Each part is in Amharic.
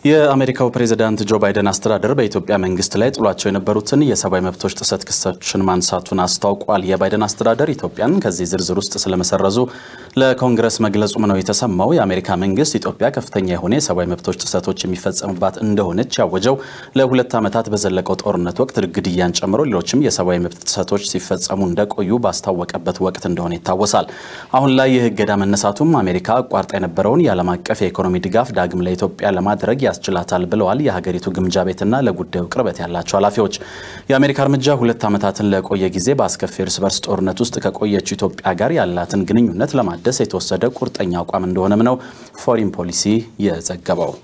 የአሜሪካው ፕሬዝዳንት ጆ ባይደን አስተዳደር በኢትዮጵያ መንግስት ላይ ጥሏቸው የነበሩትን የሰብአዊ መብቶች ጥሰት ክሶችን ማንሳቱን አስታውቋል። የባይደን አስተዳደር ኢትዮጵያን ከዚህ ዝርዝር ውስጥ ስለመሰረዙ ለኮንግረስ መግለጹም ነው የተሰማው። የአሜሪካ መንግስት ኢትዮጵያ ከፍተኛ የሆነ የሰብአዊ መብቶች ጥሰቶች የሚፈጸሙባት እንደሆነች ያወጀው ለሁለት ዓመታት በዘለቀው ጦርነት ወቅት ግድያን ጨምሮ ሌሎችም የሰብአዊ መብት ጥሰቶች ሲፈጸሙ እንደቆዩ ባስታወቀበት ወቅት እንደሆነ ይታወሳል። አሁን ላይ ይህ እገዳ መነሳቱም አሜሪካ አቋርጣ የነበረውን የዓለም አቀፍ የኢኮኖሚ ድጋፍ ዳግም ለኢትዮጵያ ለማድረግ ያስችላታል ብለዋል የሀገሪቱ ግምጃ ቤትና ለጉዳዩ ቅርበት ያላቸው ኃላፊዎች። የአሜሪካ እርምጃ ሁለት ዓመታትን ለቆየ ጊዜ በአስከፊ እርስ በርስ ጦርነት ውስጥ ከቆየችው ኢትዮጵያ ጋር ያላትን ግንኙነት ለማደስ የተወሰደ ቁርጠኛ አቋም እንደሆነም ነው ፎሪን ፖሊሲ የዘገበው።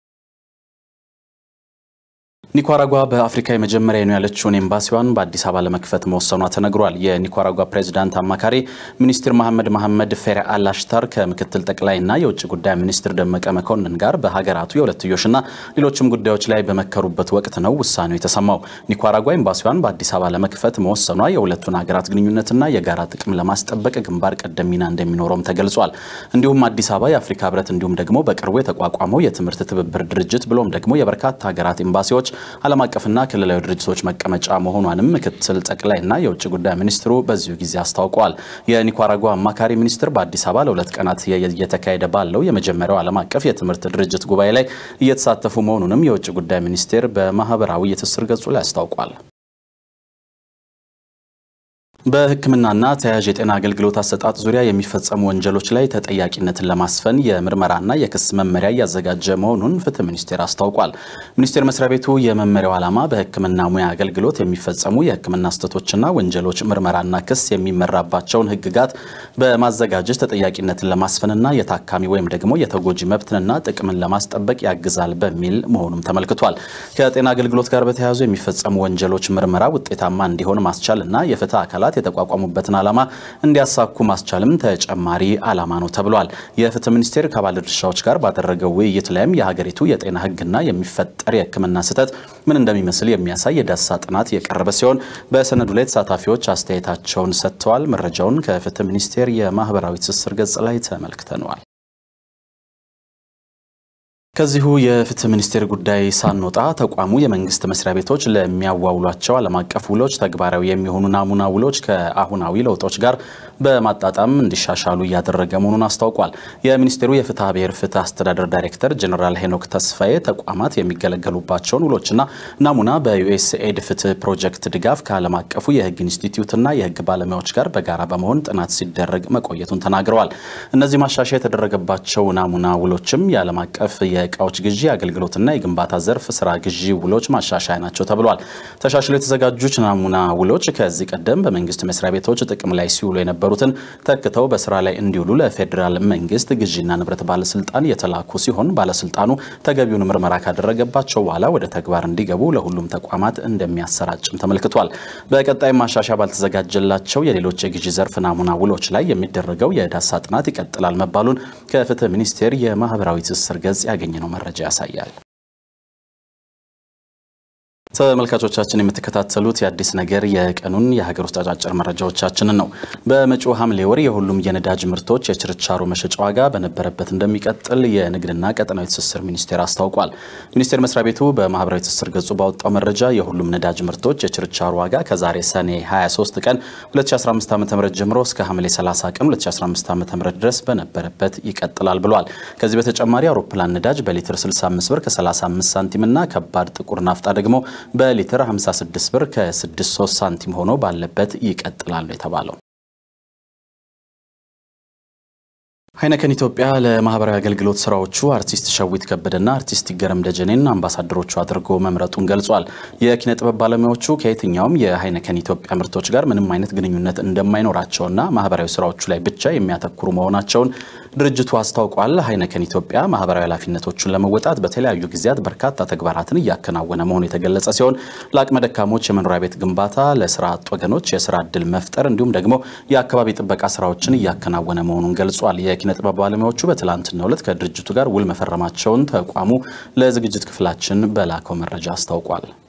ኒካራጓ በአፍሪካ የመጀመሪያ ነው ያለችውን ኤምባሲዋን በአዲስ አበባ ለመክፈት መወሰኗ ተነግሯል። የኒካራጓ ፕሬዚዳንት አማካሪ ሚኒስትር መሐመድ መሐመድ ፌሬ አላሽታር ከምክትል ጠቅላይና የውጭ ጉዳይ ሚኒስትር ደመቀ መኮንን ጋር በሀገራቱ የሁለትዮሽና ሌሎችም ጉዳዮች ላይ በመከሩበት ወቅት ነው ውሳኔው የተሰማው። ኒካራጓ ኤምባሲዋን በአዲስ አበባ ለመክፈት መወሰኗ የሁለቱን ሀገራት ግንኙነትና የጋራ ጥቅም ለማስጠበቅ ግንባር ቀደም ሚና እንደሚኖረውም ተገልጿል። እንዲሁም አዲስ አበባ የአፍሪካ ህብረት እንዲሁም ደግሞ በቅርቡ የተቋቋመው የትምህርት ትብብር ድርጅት ብሎም ደግሞ የበርካታ ሀገራት ኤምባሲዎች ዓለም አቀፍና ክልላዊ ድርጅቶች መቀመጫ መሆኗንም ምክትል ጠቅላይና የውጭ ጉዳይ ሚኒስትሩ በዚሁ ጊዜ አስታውቀዋል። የኒካራጓ አማካሪ ሚኒስትር በአዲስ አበባ ለሁለት ቀናት እየተካሄደ ባለው የመጀመሪያው ዓለም አቀፍ የትምህርት ድርጅት ጉባኤ ላይ እየተሳተፉ መሆኑንም የውጭ ጉዳይ ሚኒስቴር በማህበራዊ የትስስር ገጹ ላይ አስታውቋል። በሕክምናና ተያያዥ የጤና አገልግሎት አሰጣጥ ዙሪያ የሚፈጸሙ ወንጀሎች ላይ ተጠያቂነትን ለማስፈን የምርመራና የክስ መመሪያ እያዘጋጀ መሆኑን ፍትህ ሚኒስቴር አስታውቋል። ሚኒስቴር መስሪያ ቤቱ የመመሪያው ዓላማ በሕክምና ሙያ አገልግሎት የሚፈጸሙ የሕክምና ስህተቶችና ወንጀሎች ምርመራና ክስ የሚመራባቸውን ሕግጋት በማዘጋጀት ተጠያቂነትን ለማስፈንና የታካሚ ወይም ደግሞ የተጎጂ መብትንና ጥቅምን ለማስጠበቅ ያግዛል በሚል መሆኑም ተመልክቷል። ከጤና አገልግሎት ጋር በተያያዙ የሚፈጸሙ ወንጀሎች ምርመራ ውጤታማ እንዲሆን ማስቻል እና የፍትህ አካላት የተቋቋሙበትን ዓላማ እንዲያሳኩ ማስቻልም ተጨማሪ ዓላማ ነው ተብሏል። የፍትህ ሚኒስቴር ከባለድርሻዎች ጋር ባደረገው ውይይት ላይም የሀገሪቱ የጤና ህግና የሚፈጠር የህክምና ስህተት ምን እንደሚመስል የሚያሳይ የዳሰሳ ጥናት የቀረበ ሲሆን በሰነዱ ላይ ተሳታፊዎች አስተያየታቸውን ሰጥተዋል። መረጃውን ከፍትህ ሚኒስቴር የማህበራዊ ትስስር ገጽ ላይ ተመልክተነዋል። ከዚሁ የፍትህ ሚኒስቴር ጉዳይ ሳንወጣ ተቋሙ የመንግስት መስሪያ ቤቶች ለሚያዋውሏቸው ዓለም አቀፍ ውሎች ተግባራዊ የሚሆኑ ናሙና ውሎች ከአሁናዊ ለውጦች ጋር በማጣጣም እንዲሻሻሉ እያደረገ መሆኑን አስታውቋል። የሚኒስቴሩ የፍትሐ ብሔር ፍትህ አስተዳደር ዳይሬክተር ጀኔራል ሄኖክ ተስፋዬ ተቋማት የሚገለገሉባቸውን ውሎችና ናሙና በዩኤስኤድ ፍትህ ፕሮጀክት ድጋፍ ከዓለም አቀፉ የህግ ኢንስቲትዩትና የህግ ባለሙያዎች ጋር በጋራ በመሆን ጥናት ሲደረግ መቆየቱን ተናግረዋል። እነዚህ ማሻሻያ የተደረገባቸው ናሙና ውሎችም የዓለም አቀፍ የእቃዎች ግዢ አገልግሎትና የግንባታ ዘርፍ ስራ ግዢ ውሎች ማሻሻያ ናቸው ተብሏል። ተሻሽሎ የተዘጋጁት ናሙና ውሎች ከዚህ ቀደም በመንግስት መስሪያ ቤቶች ጥቅም ላይ ሲውሉ የነበሩትን ተክተው በስራ ላይ እንዲውሉ ለፌዴራል መንግስት ግዢና ንብረት ባለስልጣን የተላኩ ሲሆን ባለስልጣኑ ተገቢውን ምርመራ ካደረገባቸው በኋላ ወደ ተግባር እንዲገቡ ለሁሉም ተቋማት እንደሚያሰራጭም ተመልክቷል። በቀጣይ ማሻሻያ ባልተዘጋጀላቸው የሌሎች የግዢ ዘርፍ ናሙና ውሎች ላይ የሚደረገው የዳሳ ጥናት ይቀጥላል መባሉን ከፍትህ ሚኒስቴር የማህበራዊ ትስስር ገጽ ያገኘ ነው መረጃ ያሳያል። ተመልካቾቻችን የምትከታተሉት የአዲስ ነገር የቀኑን የሀገር ውስጥ አጫጭር መረጃዎቻችንን ነው። በመጪው ሐምሌ ወር የሁሉም የነዳጅ ምርቶች የችርቻሮ መሸጫ ዋጋ በነበረበት እንደሚቀጥል የንግድና ቀጠናዊ ትስስር ሚኒስቴር አስታውቋል። ሚኒስቴር መስሪያ ቤቱ በማህበራዊ ትስስር ገጹ ባወጣው መረጃ የሁሉም ነዳጅ ምርቶች የችርቻሮ ዋጋ ከዛሬ ሰኔ 23 ቀን 2015 ዓ ም ጀምሮ እስከ ሐምሌ 30 ቀን 2015 ዓ ም ድረስ በነበረበት ይቀጥላል ብሏል። ከዚህ በተጨማሪ አውሮፕላን ነዳጅ በሊትር 65 ብር ከ35 ሳንቲም እና ከባድ ጥቁር ናፍጣ ደግሞ በሊትር 56 ብር ከ63 ሳንቲም ሆኖ ባለበት ይቀጥላል የተባለው። ሃይነከን ኢትዮጵያ ለማህበራዊ አገልግሎት ስራዎቹ አርቲስት ሸዊት ከበደና አርቲስት ይገረም ደጀኔን አምባሳደሮቹ አድርጎ መምረጡን ገልጿል። የኪነ ጥበብ ባለሙያዎቹ ከየትኛውም የሃይነከን ኢትዮጵያ ምርቶች ጋር ምንም አይነት ግንኙነት እንደማይኖራቸውና ማህበራዊ ስራዎቹ ላይ ብቻ የሚያተኩሩ መሆናቸውን ድርጅቱ አስታውቋል። ሃይነከን ኢትዮጵያ ማህበራዊ ኃላፊነቶቹን ለመወጣት በተለያዩ ጊዜያት በርካታ ተግባራትን እያከናወነ መሆኑ የተገለጸ ሲሆን ለአቅመ ደካሞች የመኖሪያ ቤት ግንባታ፣ ለስራ አጥ ወገኖች የስራ እድል መፍጠር እንዲሁም ደግሞ የአካባቢ ጥበቃ ስራዎችን እያከናወነ መሆኑን ገልጿል። የኪነ ጥበብ ባለሙያዎቹ በትላንትናው ዕለት ከድርጅቱ ጋር ውል መፈረማቸውን ተቋሙ ለዝግጅት ክፍላችን በላከው መረጃ አስታውቋል።